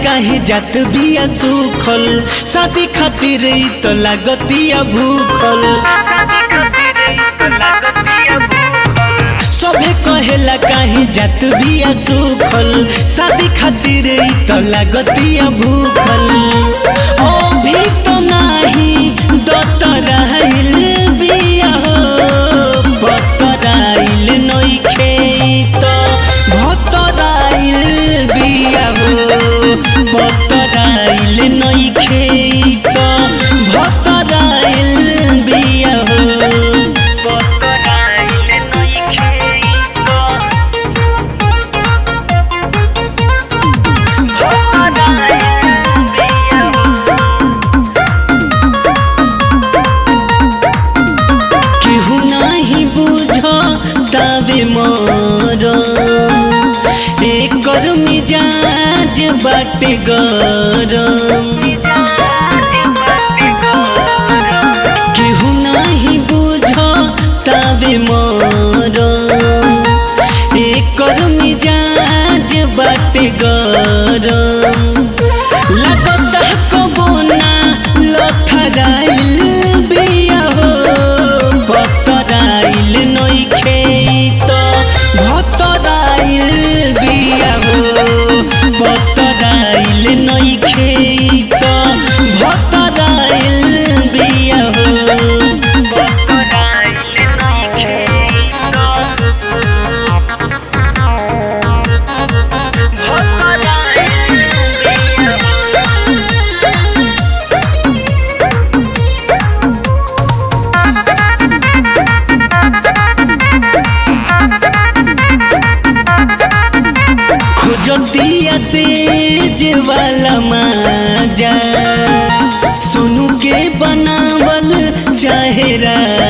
काहे जात बिया सुखल शादी खातिर ई तो लागतिया भूखल सभे कहेला काहे जात बिया सुखल शादी खातिर ई तो लागतिया भूखल ओ भी तो नाही दतराइल बिया हो बतराइल नइखे तो भतराइल बिया हो बतराइल नइखे तो भतराइल बिया हो बतराइल नइखे तो भतराइल बिया केहू नाही बुझ तावे मोर एकर मिजाज बाटे गरम केहू नाही बुझ तावे मोर एकर मिजाज बाटे गरम लगता कबो ना लथराइल बिया हो बतराइल नइखे तो भतराइल बिया हो बतराइल नइखे तो भतराइल बिया हो बतराइल नइखे तो खोजतिया तेज वाला माजा सोनू के बनावल चाहे राजा